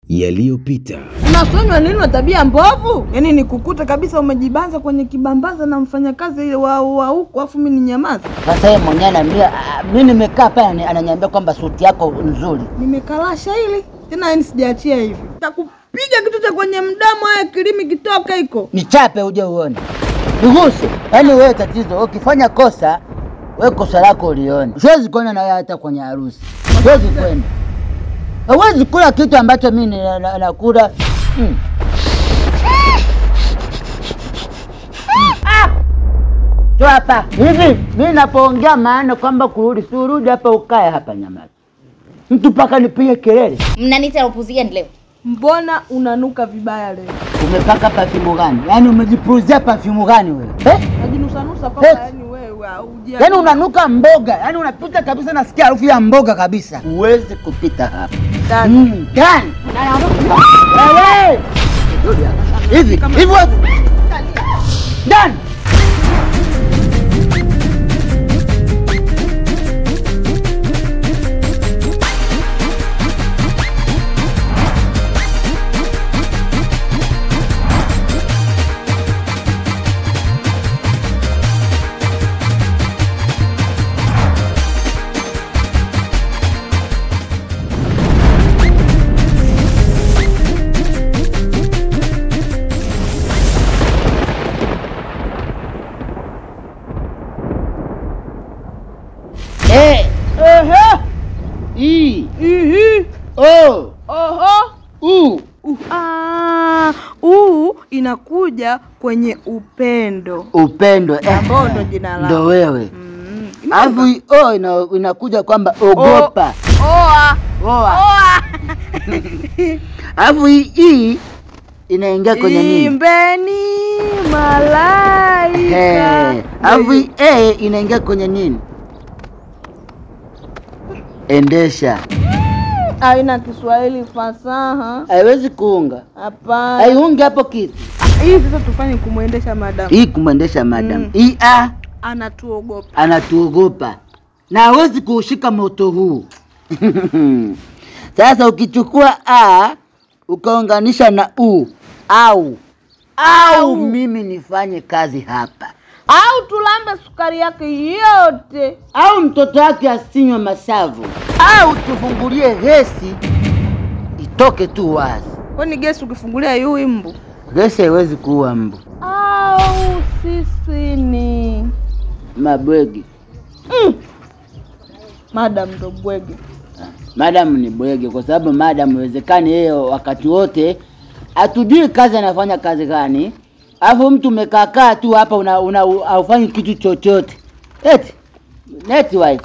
yaliyopita. Unasonywa nini na tabia mbovu? Yaani nikukute kabisa umejibanza kwenye kibambaza na mfanyakazi wa wa huko afu mimi ninyamaza. Sasa yeye mwenyewe ananiambia, ah, mimi nimekaa pale anani- ananiambia kwamba suti yako nzuri. Nimekalasha hili tena, yani sijaachia hivi. Takupiga kitu cha kwenye mdomo, haya kilimi kitoka hiko. Nichape uje uone, niguse. Yaani wewe tatizo, ukifanya kosa wewe kosa lako ulione. Siwezi kwenda na wewe hata kwenye harusi, siwezi kwenda. Hawezi kula kitu ambacho mimi na- na- nakula. Mm. Jo hapa hivi, mimi napoongea maana kwamba kurudi, si urudi hapa ukae hapa nyamaza. Mtu mpaka nipige kelele. Mnaniita upuzi gani leo? Mbona unanuka vibaya leo? Umepaka perfume gani? Yaani umejipulizia perfume gani wewe? Eh? Najinusanusa kwamba Eh. yani wewe hauja. Yaani unanuka mboga, yaani unapita kabisa, nasikia harufu ya mboga kabisa. Huwezi kupita hapa. Dani. Mm, Gani? Wewe! Hivi, hivi wewe. Dani. Eh, Ehe. i, Ihi. o, Oho. u. Uh, ah, uu inakuja kwenye upendo Upendo eh. ambao ndo jina Ndo lako. wewe. Mm. Alafu hii o ina, inakuja kwamba ogopa. Oa. Oa. Oa. Alafu hii hii inaingia kwenye nini? Imbeni malaika. Eh, Alafu hii e inaingia kwenye nini? Endesha. Haina Kiswahili fasaha. Haiwezi kuunga. Hapana. Haiungi hapo kitu. Hii sasa tufanye kumwendesha madamu. Hii kumwendesha madam. Mm. Hii a Anatuogopa. anatuogopa na hawezi kuushika moto huu. Sasa ukichukua a ukaunganisha na u au au mimi nifanye kazi hapa Au tulambe sukari yake yote. au mtoto wake asinywe masavu au tufungulie gesi itoke tu wazi. Kwani gesi ukifungulia yui mbu? Gesi haiwezi kuua mbu. Au sisi ni Mabwegi madam ndo bwege. madam ni bwege, kwa sababu madam iwezekani yeye wakati wote hatujui kazi anafanya kazi gani, alafu mtu umekaakaa tu hapa una, una haufanyi kitu chochote eti net wife.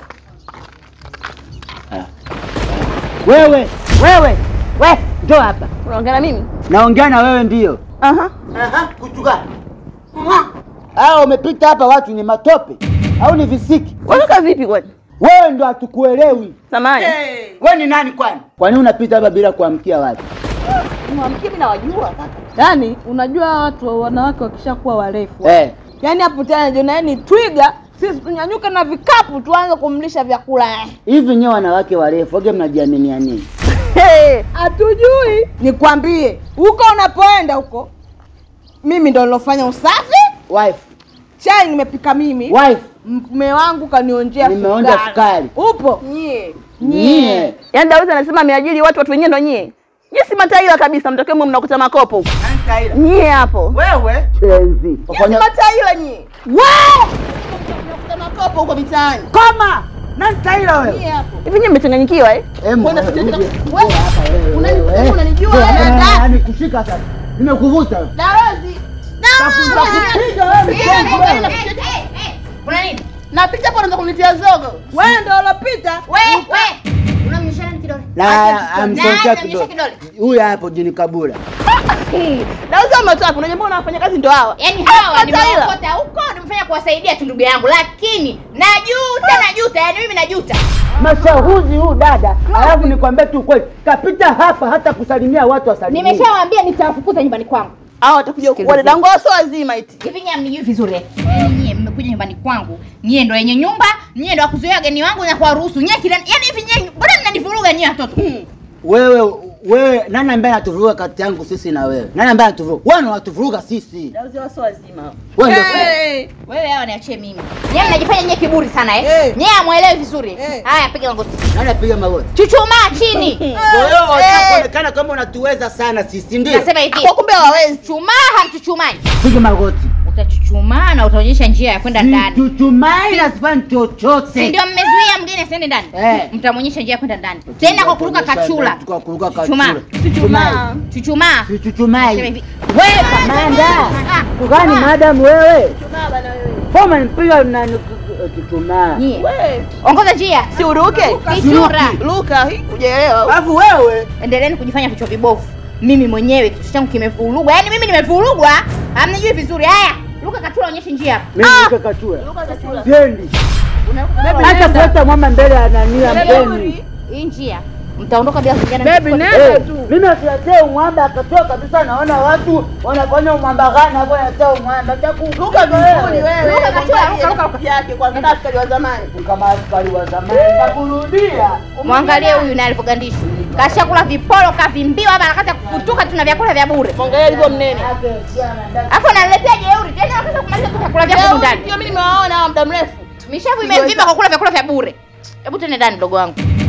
Ah. Wewe wewe we njoo hapa, Unaongea na mimi? naongea na wewe ndio. Aha. Aha, kuchuka. Ah, umepita hapa watu ni matope au ni visiki? Unatoka vipi kwani? Wewe ndo hatukuelewi. Samani. Wewe ni nani kwani? Kwa nini unapita hapa bila kuamkia watu? Mwamkie mimi nawajua kaka. Yaani unajua watu wanawake wakishakuwa warefu. Eh, Yaani hapo tena jiona ni twiga, sisi tunyanyuke na vikapu tuanze kumlisha vyakula. hivi nyewe wanawake warefu wage mnajiaminia nini? Hatujui. Nikwambie, huko unapoenda huko mimi ndo nilofanya usafi, Wife, chai nimepika mimi, wife, mume wangu kanionjea Nimeonja sukari. Upo? Nyie. nyie. Yaani Dawezi anasema ameajiri watu, watu wenyewe ndo nyie. Nyie si mataila kabisa, mtokee mwe mnakuta makopo huko. Nyie hapo. Wewe enzi. Nyie si Wafanya mataila nyie. We! Mnakuta makopo huko mitaani. koma. Nani taila wewe? Nyie hapo. Hivi nyie mmechanganyikiwa eh? Em, Kwenda uje. kucheza- Uje Wewe, hapa wewe, unani- wewe, eh. unanijua Njoo wewe, hapa, dada? yaani kushika sasa. Nimekuvuta. Dawezi. Takupiga wewe mchongo wewe. Kuna nini? Napita hapo unaanza kunitia zogo. Wewe ndo ulopita. We, we. Unamnyosha nani kidole? Na amsontea Na- kidogo. namnyosha kidole. Huyu hapo jini kabula. Dawezi ametoka, unajua mbona wanafanya kazi ndo hawa. Yaani hawa Mataila. nimeokota huko nimefanya kuwasaidia tu ndugu yangu, lakini najuta, najuta, yaani mimi najuta. Mashahuzi huu dada. Alafu nikwambie tu kweli, kapita hapa hata kusalimia watu wasalimie. Nimeshawaambia nitawafukuza nyumbani kwangu. Hao watakuja kuwa dadangu wao sio wazima eti. Hivi nyie mnijui vizuri eh? Yaani nyie mmekuja nyumbani kwangu, nyie ndo wenye nyumba, nyie ndo wakuzuia wageni wangu na kuwaruhusu. Nyie kila yaani hivi nyie mbona mnanivuruga nyie watoto? Wewe wewe nani ambaye anatuvuruga kati yangu sisi na wewe? Nani ambaye anatuvuruga? Wewe ndio unatuvuruga sisi. Dauzi wasi wazima. Wewe ndio Hey. Wewe hao niachie mimi. Nyewe mnajifanya nyewe kiburi sana eh. Eh. Nyewe hamuelewi vizuri. Eh. Haya piga magoti. nani apiga magoti? Chuchumaa chini. Kwa hiyo unataka kuonekana kama unatuweza sana sisi, ndio? Nasema hivi. Kwa kumbe hawawezi. Chuchumaa hamchuchumai. Piga magoti. Utachuchumaa na utaonyesha njia ya kwenda ndani. Chuchumai na sifanyi chochote. Si ndio mmezuia mgeni asiende ndani? Eh. Mtamwonyesha njia ya kwenda ndani. Tena kwa kuruka kachula. Kwa kuruka Chuchumaa. kachula. Chuchumaa. Chuchumaa. Chuchumai. Sema hivi. Wewe kamanda. Ah, Kugani madam wewe? Chuchumaa bana wewe. Kama nipiga na chuchumaa. Nyie. Wewe. Ongoza njia. Si uruke. Kichura. Luka, hii hujaelewa. Alafu wewe Endeleeni kujifanya vichwa vibovu. Mimi mwenyewe kichwa changu kimevurugwa. Yaani mimi nimevurugwa. Hamnijui vizuri. Haya, Luka kachula onyeshe njia hapa. mimi nikakachua. Luka kachula. Sendi. Unaruka Hata kuweka mama mbele ya nani ya mgeni. hii njia. Mtaondoka bila kuingiana. Baby, mikono. nenda Eh, tu. Mimi asiletee umwamba akatoa kabisa, naona watu wanafanya umwamba gani hapo, anatea umwamba takuruka Ni wewe. Luka kachula, Luka, Luka, Luka. Yake kwa kama askari wa zamani. kama askari wa zamani takurudia. Mwangalie huyu naye alivyogandishwa. Kashakula viporo kavimbiwa hapa anakata kufutuka tuna vyakula vya bure. Mwangalia alivyo mnene. Alafu ananiletea jeuri. Tena anataka kumaliza tu vyakula vya Leo ndani. ndio mimi nimewaona hawa muda mrefu. Mishavu imevimba kwa kula vyakula vya bure. Hebu tende ndani mdogo wangu.